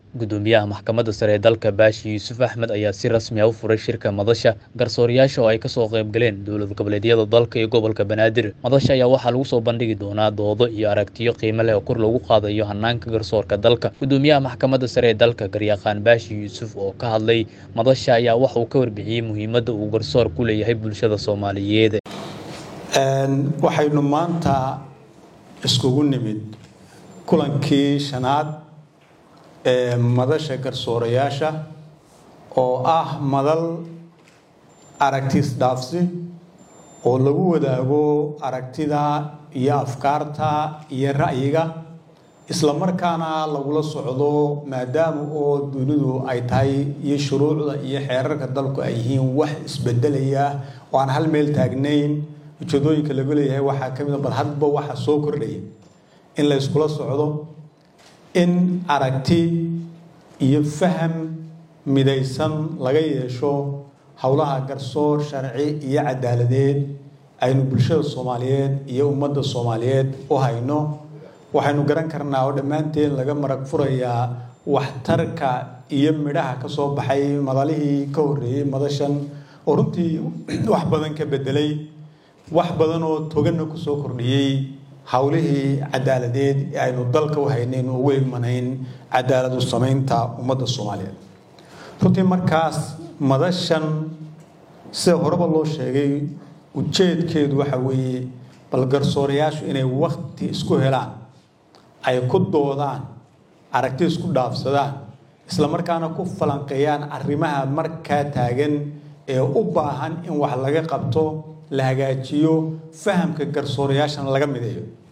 gudoomiyaha maxkamadda sare ee dalka baashi yuusuf axmed ayaa si rasmi ah u furay shirka madasha garsoorayaasha oo ay kasoo qayb galeen dowlad goboleedyada dalka iyo gobolka banaadir madasha ayaa waxaa lagu soo bandhigi doonaa doodo iyo aragtiyo qiimo leh oo kor lagu qaadayo hanaanka garsoorka dalka gudoomiyaha maxkamadda sare ee dalka garyaqaan baashi yuusuf oo ka hadlay madasha ayaa waxa uu ka warbixiyey muhiimadda uu garsoor ku leeyahay bulshada soomaaliyeed waxaynu maanta iskugu nimid kulankii shanaad ee madasha garsoorayaasha oo ah madal aragtis dhaafsi oo lagu wadaago aragtida iyo afkaarta iyo ra'yiga islamarkaana lagula socdo maadaama oo dunidu ay tahay iyo shuruucda iyo xeerarka dalku ay yihiin wax isbedelaya oo aan hal meel taagnayn ujeedooyinka lagu leeyahay waxaa ka mid a bal hadba waxa soo kordhaya in la yskula socdo in aragti iyo faham midaysan laga yeesho howlaha garsoor sharci iyo cadaaladeed aynu bulshada soomaaliyeed iyo ummadda soomaaliyeed u hayno waxaynu garan karnaa oo dhammaanteen laga marag furayaa waxtarka iyo midhaha ka soo baxay madalihii ka horreeyey madashan oo runtii wax badan ka bedelay wax badan oo toganna kusoo kordhiyey howlihii cadaaladeed ee aynu dalka u haynayn ugu imanayn cadaaladu samaynta ummadda soomaaliyeed runtii markaas madashan sida horeba loo sheegay ujeedkeedu waxa weeye bal garsoorayaashu inay wakti isku helaan ay ku doodaan aragti isku dhaafsadaan islamarkaana ku falanqeeyaan arrimaha markaa taagan ee u baahan in wax laga qabto la hagaajiyo fahamka garsoorayaashana laga mideeyo